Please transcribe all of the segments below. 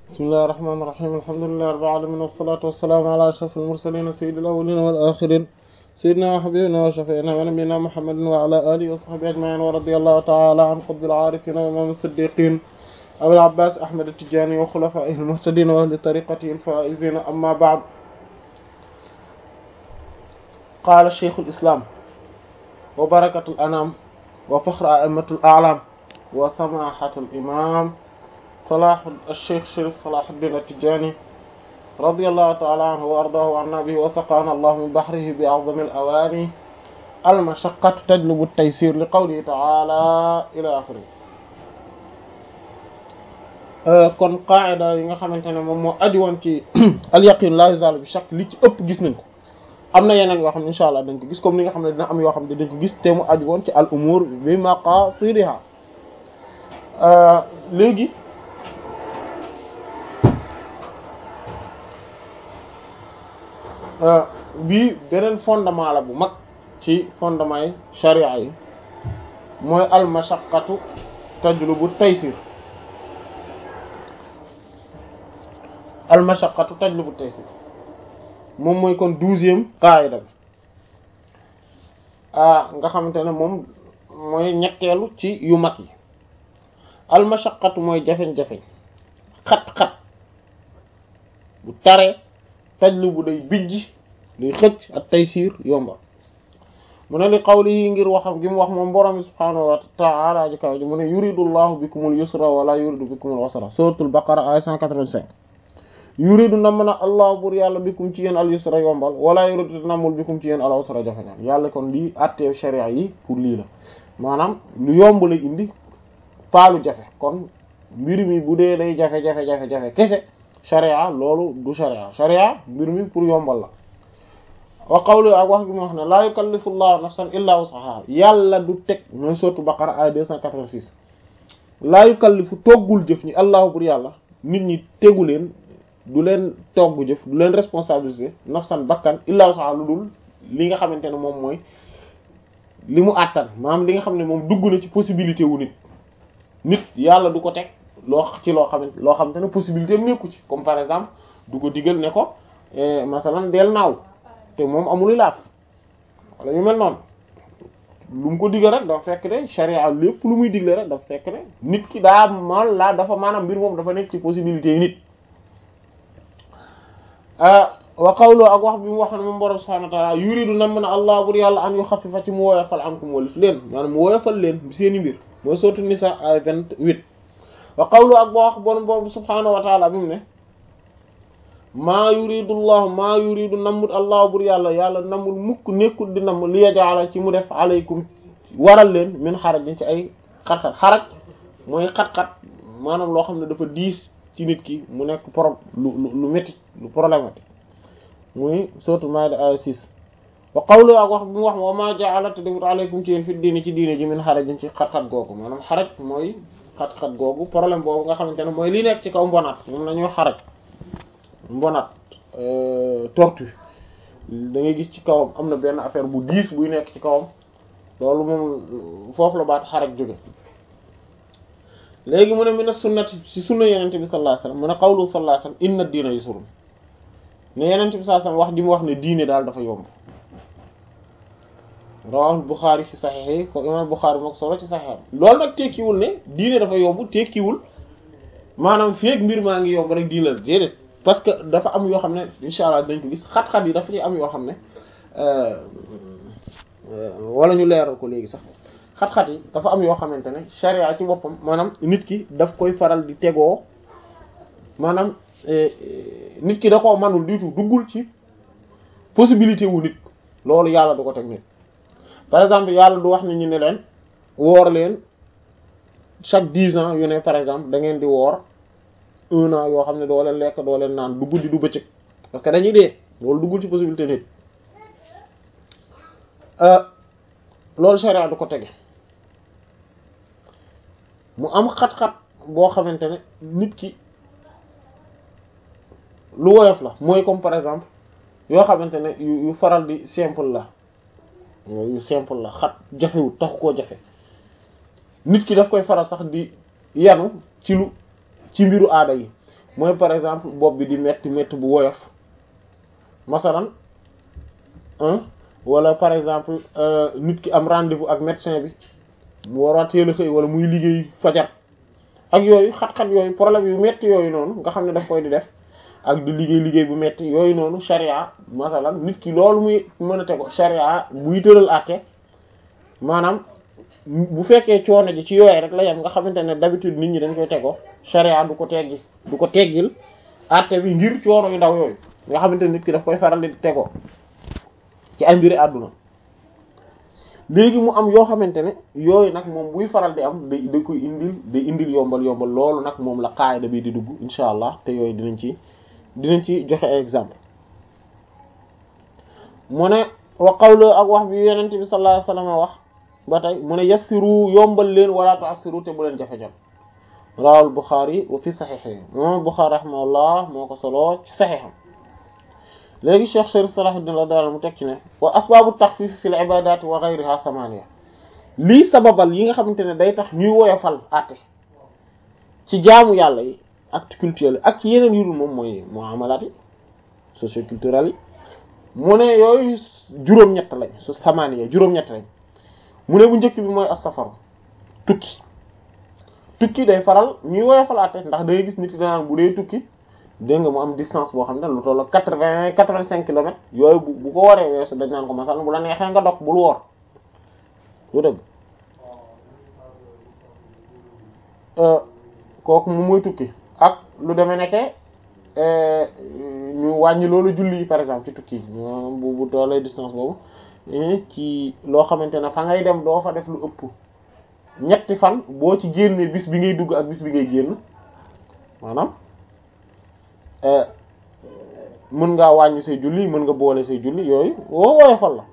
bismillahir rahmanir rahim alhamdulillahi rabbil alamin wassalatu wassalamu ala ashrafil mursalin sayyidil awwalin wal akhirin sayyidina wa habibina wa shafi'ina wa nabiyyina muhammadin wa ala alihi wa sahbihi ajma'in wa radiyallahu ta'ala an qutbil arifin wa imam as-siddiqin abil abbas ahmad at-tijani wa khulafa'ihil muhtadin wa ahli tariqatihi al-faizin amma ba'd qala shaykhul islam wa barakatul anam wa fakhru a'immatul a'lam wa samahatul imam صلاح الشيخ شريف صلاح الدين التجاني رضي الله تعالى عنه وأرضاه عنا به وسقانا الله من بحره بأعظم الأواني المشقة تجلب التيسير لقوله تعالى إلى آخره kon qaida yi nga xamante ne moom moo aju woon ci al yaqin la yuzalu bi shakk li ci ëpp gis nañ ko am na yeneen yoo xam ne insha allah dañ ko gis comme ni nga xam ne dina am yoo xam ne dañ ko gis te mu aju woon ci al umur bi maqasidiha léegi bii beneen fondement la bu mag ci fondement yi sharia yi mooy al mashaqqatu tajlubu taysir al mashaqqatu tajlubu taysir moom mooy kon douzième qaida bi ah nga xamante ne moom mooy ñetteelu ci yu mag yi al mashaqqatu mooy jafeñ-jafeñ xat-xat bu taree tajlu bu day bijj day xëcc ak taysiir yomba mu ne li qawlihi ngir waxam gi mu wax moom borom bi subhaanahu wa ta'ala ji kaw ji mu ne yuridu llahu bikumul yusra wala yuridu bikumul usra suratul baqara ay 185 yuridu nam na allah bur yàlla bikum ci yéen al yusra yombal wala yuridu namul bikum ci yéen al usra jafeñal yàlla kon lii attee sharia yi pour lii la maanaam lu yomb la indi paalu jafe kon mbir mi bu dee day jafe-jafe jafe-jafe kese sharia loolu du sharia sharia mbir mi pour yombal la wa qawlu ak wax gi mu wax ne laa yukallifu llahu nafsan illa wusaha yàlla du teg mooy sourate Baqara ay 286 laa yukallifu toggul jëf ñi allahu bur yàlla nit ñi tegu leen du leen togg jëf du leen responsabiliser nafsan bakkan illa wusaha lu dul li nga xamante ne moom mooy li mu àttan maanaam li nga xam ne moom dugg na ci possibilité wu nit nit yàlla du ko teg loo ci loo xamante loo xamante ne possibilité am nekku ci comme par exemple du ko digal ne ko masalan del naaw te moom amul laaf wala ñu mel noonu lu mu ko digal rek dafa fekk ne charia lépp lu muy digle rek dafa fekk ne nit ki daa man laa dafa maanaam mbir moom dafa nekk ci possibilité yi nit wa qawlu ak wax bi mu wax ne moom borom subhanahu wa ta'ala yuridu nam na allah bur yàlla an yu xafifa ci mu woyofal ankum walis leen maanaam mu woyofal leen seeni mbir mooy sourate Nisa ay vingt-huit wa qawlu ak boo wax borom borom subhanahu wa ta'ala bi mu ne maa yuridu llahu maa yuridu nammut allah bur yàlla yàlla namul mukk nekkul di namm li yajala ci mu def alaykum waral leen min xarajin ci ay xat-xat xaraj mooy xat-xat maanaam loo xam ne dafa diis ci nit ki mu nekk pro lu lu métti lu problématique muy sourate Maïda ay 6 wa qawlu ak wax bi mu wax wa maa ja'ala te defut alaykum ci yéen fi diini ci diine ji min xarajin ci xat-xat googu maanaam xaraj mooy xat-xat googu problème boobu nga xamante ne mooy li nekk ci kaw mbonaat moom la ñuy xaraj mbonaat tortue da ngay gis ci kawam am na benn affaire bu diis buy nekk ci kawam loolu moom foofu la baat xaraj jóge léegi mu ne mina sunnati ci sunna yenente bi sallallahu alayhi wasallam mu ne qawlu sallallahu alayhi wasallam inna diina yusrun ne yenente bi sallallahu alayhi wasallam wax ji mu wax ne diine daal dafa yomb rawahul Bukhari fi saxiix yi ko imam Bukhari moo ko solo ci saxiixam loolu nag tekkiwul ne diine dafa yomb tekkiwul maanaam feek mbir maa ngi yomb rek diine la déedéet parce que dafa am yoo xam ne insha allah dañ ko gis xat-xat yi dafa ci am yoo xam ne wala ñu leeral ko léegi sax xat-xat yi dafa am yoo xamante ne sharia ci boppam maanaam nit ki daf koy faral di tegoo maanaam nit ki da koo manul du tout duggul ci possibilité wu nit loolu yàlla du ko teg nit par exemple yàlla du wax nit ñi ne leen woor leen chaque dix ans yu ne par exemple da ngeen di woor un an yoo xam ne doo leen lekk doo leen naan du guddi du bëccëg parce que dañuy dee loolu duggul ci possibilité nit loolu sharia du ko tege mu am xat-xat boo xamante ne nit ki lu woyof la mooy comme par exemple yoo xamante ne yu faral di simple la yu simple la xat jafewut taxu koo jafe nit ki daf koy faral sax di yanu ci lu ci mbiru aada yi mooy par exemple bopp bi di metti metti bu woyof masalan wala par exemple nit ki am rendez-vous ak médecin bi mu war a teel a xëy wala muy liggéey fajar ak yooyu xat-xat yooyu problème yu metti yooyu noonu nga xam ne daf koy di def ak di liggéey liggéey bu metti yooyu noonu sharia masalan nit ki loolu muy mën a tego sharia buy tëral àtte maanaam bu fekkee coono ji ci yooyu rek la yem nga xamante ne d'habitude nit ñi dañ koy tego sharia du ko teggi du ko teggil àtte bi ngir coono yu ndaw yooyu nga xamante ne nit ki daf koy faral di tegoo ci ay mbiri àdduna léegi mu am yoo xamante ne yooyu nag moom buy faral di am day da koy indil day indil yombal yombal loolu nag moom la qaayida bi di dugg insha allah te yooyu dinañ ci dinañ ci joxe ay exemple mu ne wa qawlu ak wax bi yenente bi sallallahu alayhi wasallam wax ba tey mu ne yassiru yombal leen wala tu'assiru te bu leen jafe-jafe rawal Bukhari wa fi saxiix moom Bukhari rahimahullah moo ko solo ci saxiixam léegi Cheikh Sharif Salahuddin radiyallahu mu teg ci ne wa asbaabu taxfiif fil ibaadaati wa ghayriha samaniya lii sababal yi nga xamante ne day tax ñuy woyofal àtte ci jaamu yàlla yi acte culturel yi ak ci yeneen yu dul moom mooy muamalaat yi socio-culturel yi mu ne yooyu juróom-ñett lañ su samaniya juróom-ñett lañ mu ne bu njëkk bi mooy as-safaru tukki tukki day faral ñuy woyofal àtte ndax day gis nit yi danaan bu dee tukki dégg nga mu am distance boo xam ne lu tollu quatre-vingts quatre-vingt-cinq kilomètres yooyu bu bu ko waree weesu dañ naan ko masal bu la neexee nga dog bul woor lu dëgg kooku mu muy tukki ak lu demee nekke ñu wàññi loolu julli par exemple ci tukki bu bu tollee distance boobu ci loo xamante ne fa ngay dem doo fa def lu ëpp ñetti fan boo ci génnee bis bi ngay dugg ak bis bi ngay génn maanaam mën ngaa wàññi say julli mën nga boole say julli yooyu woo woyofal la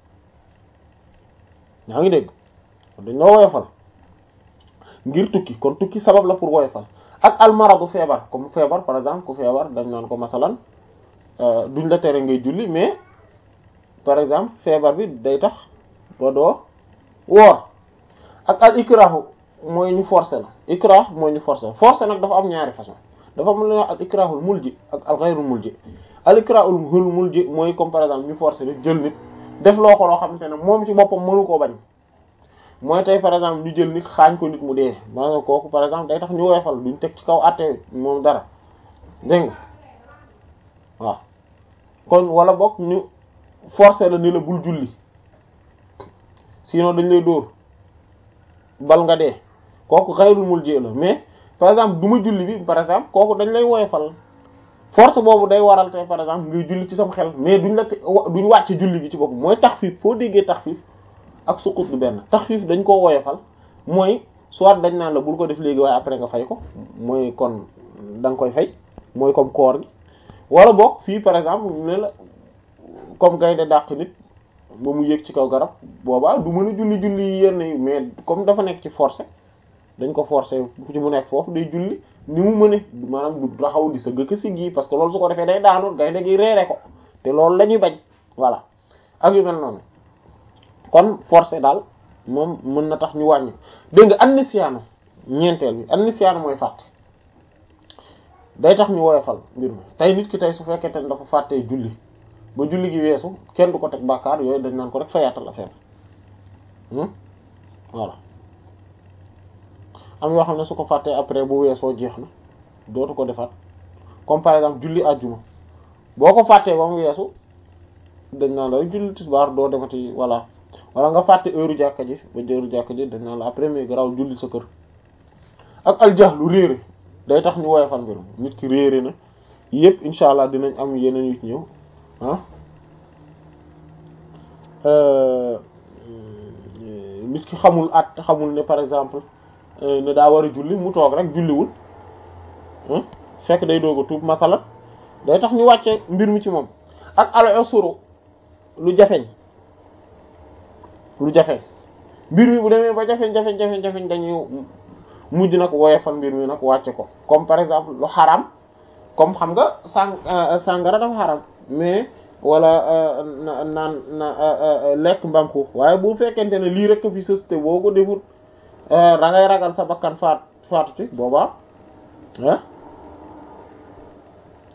yaa ngi dégg dañ loo woyofal ngir tukki kon tukki sabab la pour woyofal ak almaradu feebar comme feebar par exemple ku feebar dañ naan ko masalan duñ la tere ngay julli mais par exemple feebar bi day tax ba doo woor ak al ikrahu mooy ñu forcer la ikrah mooy ñu forcer forcer nag dafa am ñaari façon dafa am lu ñuy wax al ikrahul mulji ak al ghayrul mulji al ikrahul mulji mooy comme par exemple ñu forcer nit jël nit def loo ko loo xamante ne moom ci boppam mënu koo bañ mooy tey par exemple ñu jël nit xaañ ko nit mu dee maanaam kooku par exemple day tax ñu woyofal duñ teg ci kaw àtte moom dara dégg nga waaw kon wala boog ñu forcer la ni la bul julli sinon dañ lay dóor bal nga dee kooku xayrul mulji la mais par exemple du ma julli bi par exemple kooku dañ lay woyofal force boobu day waral tey par exemple ngay julli ci sam xel mais duñ la duñ wàcce julli gi ci bopp mooy taxfiif foo déggee taxfiif ak suqut du benn taxfiif dañ koo woyofal mooy soit dañ naan la bul ko def léegi waaye après nga fay ko mooy kon da nga koy fay mooy comme koor gi wala boog fii par exemple ne la comme gaynde dàq nit ba mu yéeg ci kaw garab boobaa du mën a julli julli yenn yi mais comme dafa nekk ci forcé dañ ko forcé ci mu nekk foofu day julli ni mu mëne maanaam du taxaw di sa gëkk si gi parce que loolu su ko defee day daanu gaynde gi reere ko te loolu la ñuy bañ voilà ak yu mel noonu kon forcé daal moom mën na tax ñu wàññi dégg nga annisyaanu ñeenteel bi annisyaanu mooy fàtte day tax ñu woyofal mbir mi tey nit ki tey su fekkee te dafa fàttee julli ba julli gi weesu kenn du ko teg bàkkaar yooyu dañ naan ko rek fayaatal affaire voilà am yoo xam ne su ko fàttee après bu weesoo jeex na dootu ko defaat comme par exemple julli àjjuma boo ko fàttee ba mu weesu dañ naan la rek julli tisbaar doo demati voilà wala nga fàtte heure jàkka ji ba heure jàkka ji dañ naan la après mais garaw julli sa kër ak aljahlu réere day tax ñu woyofal mbir nit ki réere na yépp insha allah dinañ am yeneen yu ci ñëw ah nit ki xamul at xamul ne par exemple ne daa war a julli mu toog rek julliwul fekk day doog a tuub masala day tax ñu wàcce mbir mi ci moom ak al usru lu jafeñ lu jafeñ mbir mi bu demee ba jafeñ jafeñ jafeñ jafeñ dañuy mujj nag woyofal mbir mi nag wàcce ko comme par exemple lu xaram comme xam nga sang sàngara dafa xaram mais wala naan na lekk mbaam xuux waaye bu fekkente ne lii rek fi sës te boo ko defut da ngay ragal sa bakkan faat faatu ci boobaa ah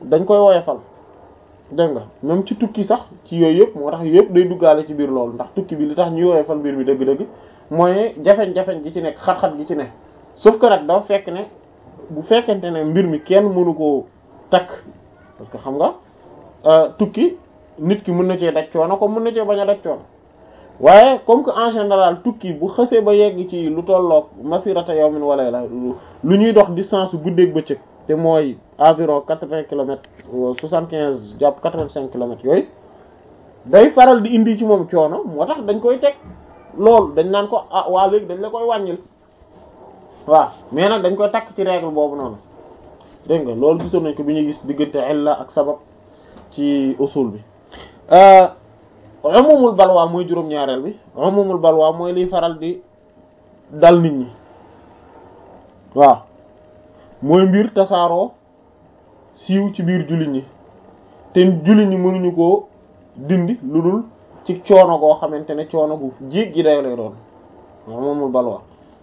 dañ koy woyofal dégg nga même ci tukki sax ci yooyu yëpp moo tax yëpp day duggaale ci biir loolu ndax tukki bi li tax ñuy woyofal mbir mi dëgg-dëgg mooy jafeñ-jafeñ gi ci nekk xat-xat gi ci nekk sauf que nag dafa fekk ne bu fekkente ne mbir mi kenn mënu koo takk parce que xam nga tukki nit ki mën na cee daj coono comme mën na cee bañ a daj coono waaye comme que en général tukki bu xësee ba yegg ci lu tolloog masirata yawmin wala la lu ñuy dox distance guddeeg bëccëg te mooy environ quatre-vingts kilomètres soixante-quinze jàpp quatre-vingt-cinq kilomètres yooyu day faral di indi ci moom coono moo tax dañ koy teg loolu dañ naan ko ah waa léegi dañ la koy wàññil waaw mais nag dañ koy takk ci règle boobu noonu dégg nga loolu gisoon nañ ko bi ñuy gis diggante illa ak sabab ci usul bi umumul balwaa mooy juróom-ñaareel bi umumul balwaa mooy liy faral di dal nit ñi waaw mooy mbir tasaaroo siiw ci biir jullit ñi te jullit ñi mënuñu koo dindi lu dul ci coono goo xamante ne coono gu jéeg gi day lay doon umumul balwaa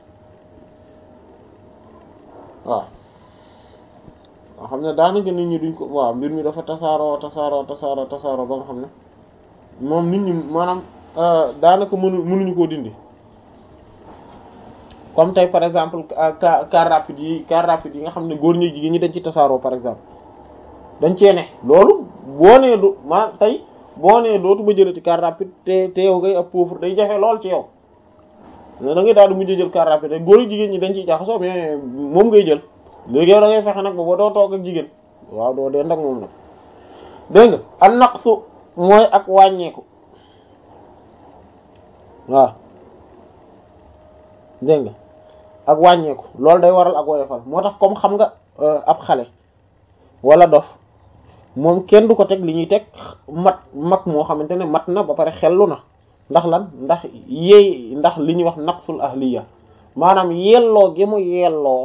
waaw nga xam ne daanaka nit ñi duñ ko waaw mbir mi dafa tasaaroo tasaaroo tasaaroo tasaaroo ba nga xam ne moom nit ñi maanaam daanaka mënu mënuñu koo dindi comme tey par exemple car car rapide yi car rapide yi nga xam ne góor ñi jigéen ñi dañ ci tasaaroo par exemple dañ cee ne loolu boo nee du ma tey boo nee dootu ma jëlee ci car rapide te te yow ngay ab pauvre day jafe lool ci yow mais da ngay daal di mujj jël car rapide rek góor jigéen ñi dañ ciy jaxasoo mais moom ngay jël léegi yow da ngay fexe nag ba ba doo toog ak jigéen waaw doo dee ndak moom nag dégg nga an naqsu mooy ak wàññeeku waaw dégg nga ak wàññeeku loolu day waral ak woyofal moo tax comme xam nga ab xale wala dof moom kenn du ko teg li ñuy teg mat mag moo xamante ne mat na ba pare xellu na ndax lan ndax yeey ndax li ñuy wax naqsul ahliya maanaam yelloo gi mu yelloo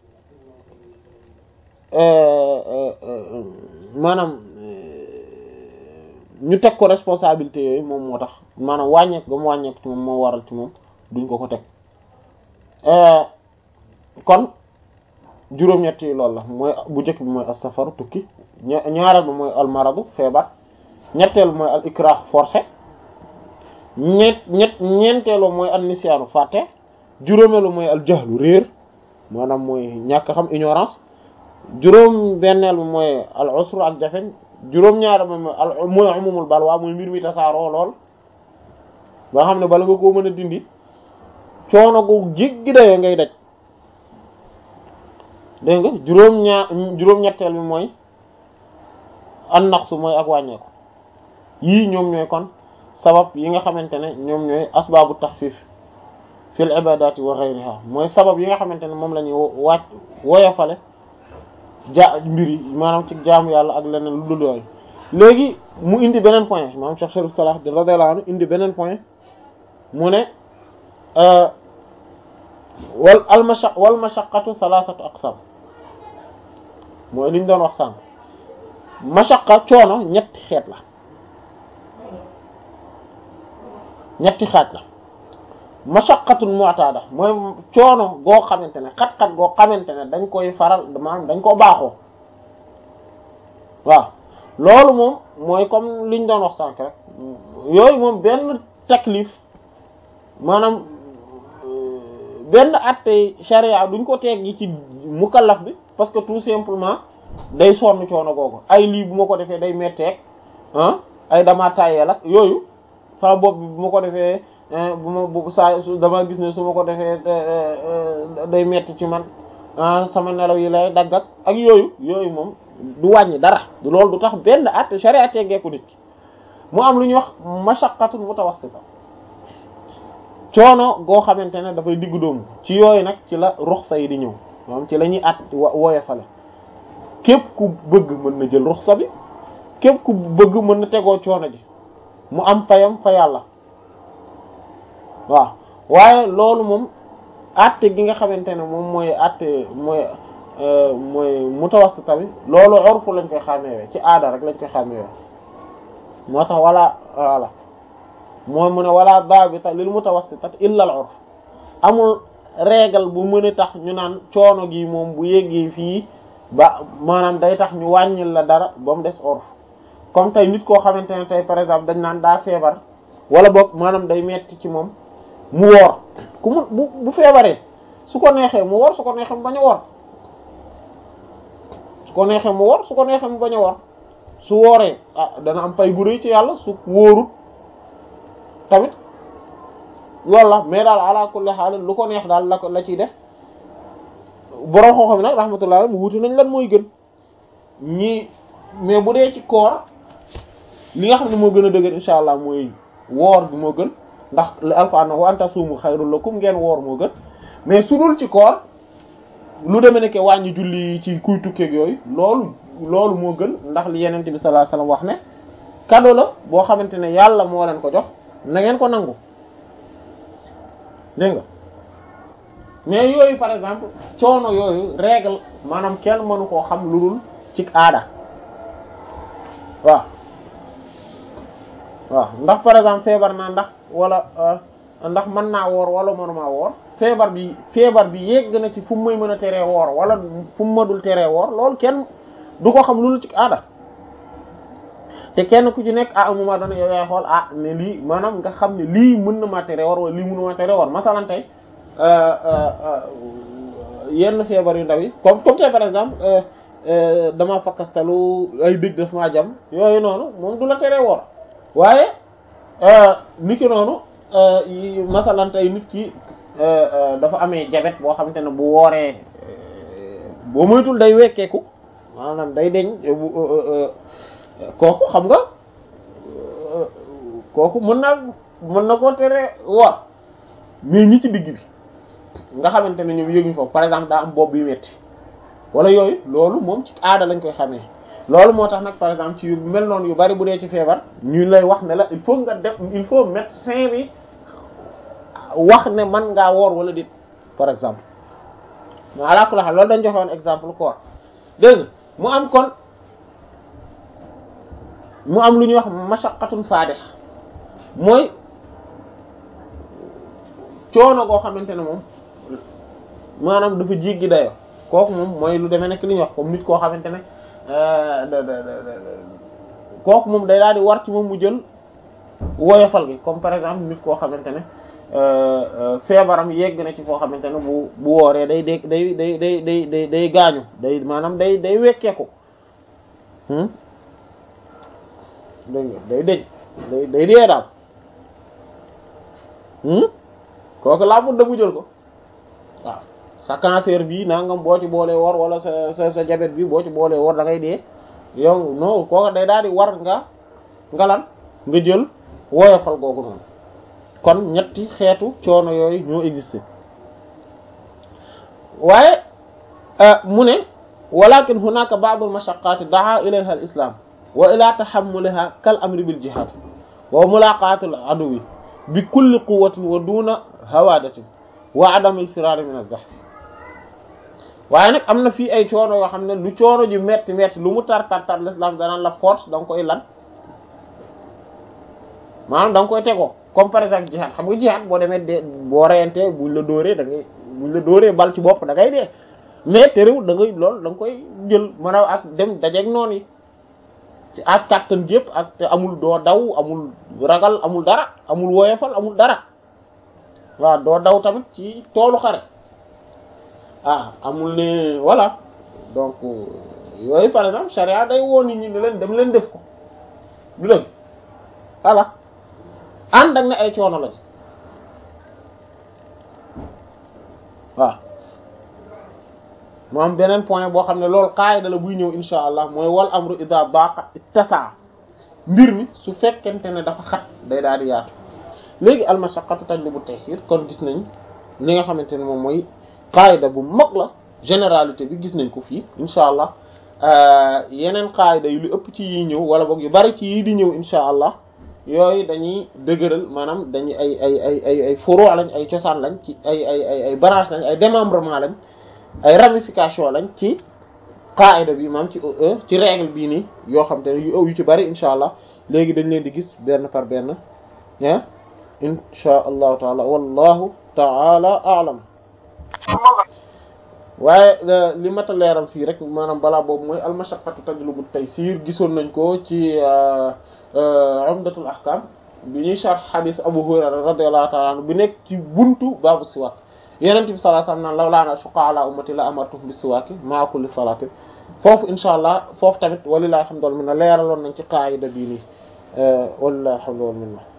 maanaam ñu teg ko responsabilité yooyu moom moo tax maanaam wàññeek ba mu wàññeek ci moom moo waral ci moom duñ ko ko teg kon juróom-ñett yi loolu la mooy bu njëkk bi mooy as-safaru tukki ñaareel bi mooy al-maradu feebar ñetteel mooy al ikrah forcé ñett ñett ñeenteelu mooy an-nisyaanu fàtte juróomeelu mooy al jahlu réer maanaam mooy ñàkk xam ignorance juróom benneel bi mooy al usru ak jafeñ juróom-ñaar moom mooy umumul balwa mooy mbir mi tasaaroo lool ba xam ne bala nga koo mën a dindi coono gu jéggi dayoo ngay daj dégg nga juróom-ñaar juróom-ñetteel bi mooy an naqsu mooy ak wàññeeku yii ñoom ñooy kon sabab yi nga xamante ne ñoom ñooy asbaabu taxfiif fil ibadati wa ghayriha mooy sabab yi nga xamante ne moom la ñuy wàcc woyofale ja mbir yi maanaam ci jaamu yàlla ak leneen lu dul yooyu léegi mu indi beneen point maanaam Cheikh Sharif Salah de radiyallahu anhu indi beneen point mu ne wal al masha wal mashaqqatu thalathatu aqsam mooy li ñu doon wax sànq mashaqqa coono ñetti xeet la ñetti xaaj la mashaqqatun mu'tada mooy coono goo xamante ne xat-xat goo xamante ne dañ koy faral maanaam dañ ko baaxoo waaw loolu moom mooy comme liñ doon wax sànq rek yooyu moom benn taklif maanaam benn atte sharia duñ ko teggi ci mukallaf bi parce que tout simplement day sonn coono googu ay lii bu ma ko defee day metteeg ah ay dama tàyyeel ak yooyu sama bopp bi bu ma ko defee bu ma bu saa dama gis ne su ma ko defee day metti ci man sama nelaw yi lay dagg ak ak yooyu yooyu moom du wàññi dara loolu du tax benn at sharia teggeeku nit mu am lu ñuy wax mashaqqatun mutawassita coono goo xamante ne dafay diggu doomu ci yooyu nag ci la ruxsa yi di ñëw moom ci la ñuy at woyofale képp ku bëgg mën na jël ruxsa bi képp ku bëgg mën na tegoo coono ji mu am payam fa yàlla waaw waaye loolu moom àtte gi nga xamante ne moom mooy àtte mooy mooy mutawassita bi loolu urfu lañ koy xàmmeewee ci aada rek lañ koy xàmmeewee moo tax wala wala mooy mu ne wala dabita lil mutawassitat illa al urf amul règle bu mën a tax ñu naan coono gi moom bu yeggee fii ba maanaam day tax ñu wàññil la dara ba mu des orf comme tey nit koo xamante ne tey par exemple dañ naan daa feebar wala boog maanaam day metti ci moom mu woor ku mu bu bu feebaree su ko neexee mu woor su ko neexee mu bañ a woor su ko neexee mu woor su ko neexee mu bañ a woor su wooree ah dana am pay gu rëy ci yàlla su wóorut tamit loolu la mais daal ala kulli haal lu ko neex daal la ko la ciy def borom xoo xam nag rahmatullah mu wuti nañ lan mooy gën ñii mais bu dee ci koor li nga xam ne moo gën a dëgër insha allah mooy woor bi moo gën ndax li alquran wa anta suumu xayrul lakum ngeen woor moo gën mais su dul ci koor lu demee ne ke wàññi julli ci kuy tukkeeg yooyu loolu loolu moo gën ndax li yeneen bi sallallahu alayhi wasallam wax ne cadeau la boo xamante ne yàlla moo leen ko jox na ngeen ko nangu dégg nga mais yooyu par exemple coono yooyu règle maanaam kenn mënu koo xam lu dul ci aada waaw waaw ndax par exemple feebar naa ndax wala ndax mën naa woor wala mënumaa woor feebar bi feebar bi yegg na ci fu mu may mën a teree woor wala fu mu mënul teree woor loolu kenn du ko xam lu dul ci aada te kenn ku ci nekk à un moment donné yow yaay xool ah ne lii maanaam nga xam ne lii mën na maa teree woor wala lii mënu maa teree woor masalan tey yenn feebar yu ndaw yi comme comme tey par exemple dama fakkastalu ay dëgg daf maa jam yooyu noonu moom du la teree woor waaye nit ki noonu masalan tey nit ki dafa amee jabet boo xamante ne bu wooree boo moytul day wekkeeku maanaam day deñ kooku xam nga kooku mën naa mën na koo tere woor mais ñi ci digg bi nga xamante ne ñoom yëguñu foofu par exemple daa am bopp bi metti wala yooyu loolu moom ci aada lañ koy xamee loolu moo tax nag par exemple ci yu mel noonu yu bari bu dee ci feebar ñu lay wax ne la il faut nga def il faut médecin bi wax ne man ngaa woor wala dit par exemple mais alaakula xam loolu dañ joxe woon exemple quoi dégg mu am kon mu am lu ñuy wax mashaqqatun faadih mooy coono goo xamante ne moom maanaam dafa jéggi dayo kooku moom mooy lu demee nekk li ñuy wax comme nit koo xamante ne kooku moom day daal di war ci moom mu jël woyofal gi comme par exemple nit koo xamante ne feebaram yegg na ci foo xamante ne bu bu wooree day day day day day day day day gaañu day maanaam day day wekkeeku dégg nga day deñ day day dee daal kooku laa budda mu jël ko waaw sa cancer bi nangam boo ci boolee wor wala sa sa sa diabète bi boo ci boolee wor da ngay dee yow non kooku day daal di war nga ngalan nga jël woyofal googu noonu kon ñetti xeetu coono yooyu ñoo existé waaye mu ne walakin hunaka ba'd al mashaqqat da'a ilayha al islam wa ila tahammuliha kal amri bil jihad wa mulaqat al aduwi bi kulli quwwatin wa duna hawadatin wa adam al firar min az-zahf waaye nag am na fii ay coono yoo xam ne lu coono ju metti metti lu mu tar tar tar l'islam danaan la force da nga koy lan maanaam da nga koy tegoo comme par exemple jihad xam nga jihad boo demee de boo reyantee buñ la dóoree da ngay buñ la dóoree bal ci bopp da ngay dee mais terewul da ngay loolu da nga koy jël maanaam ak dem dajeeg noonu yi ci ak kàttan yëpp ak te amul doo daw amul ragal amul dara amul woyofal amul dara waaw doo daw tamit ci toolu xare ah amul ne voilà donc yooyu par exemple charia day woo nit ñi ne leen dem leen def ko du dëgg voilà ànd ak ne ay coono lañ waaw mu am beneen point boo xam ne loolu qaayida la buy ñëw insha allah mooy wal amru ida baqa ittasa mbir mi su fekkente ne dafa xat day daal di yaatu léegi al mashaqqatu tajlibu taysir kon gis nañ li nga xamante ne moom mooy qaayida bu mag la généralité bi gis nañ ko fii insha allah yeneen qaayida yu lu ëpp ci yi ñëw wala boog yu bari ci yi di ñëw insha allah yooyu dañuy dëgëral maanaam dañuy ay ay ay ay ay furu lañ ay cosaan lañ ci ay ay ay ay branche lañ ay démembrement lañ ay ramification lañ ci qaida bi maam ci ci règle bii nii yoo xam te ne yu yu ci bari insha allah léegi dañ leen di gis benn par benn ah insha allahu taala wallahu taala aalam waaye li mat a leeral fii rek maanaam balaa boobu mooy almashaqqatu tajlubu taysir gisoon nañ ko ci umdatul ahkam bi ñuy sharh hadith Abu Hurayra radiyallahu ta'ala anhu bi nekk ci buntu baabu siwaak Yonent bi sallallahu alayhi wasallam naan lawlaa an ashqa ala ummati la amartuhum bis siwaaki ma'a kulli salatin foofu insha allah foofu tamit walillahi alhamdu wal minna leeraloon nañ ci qaayida bii nii walillahi alhamdu wal minna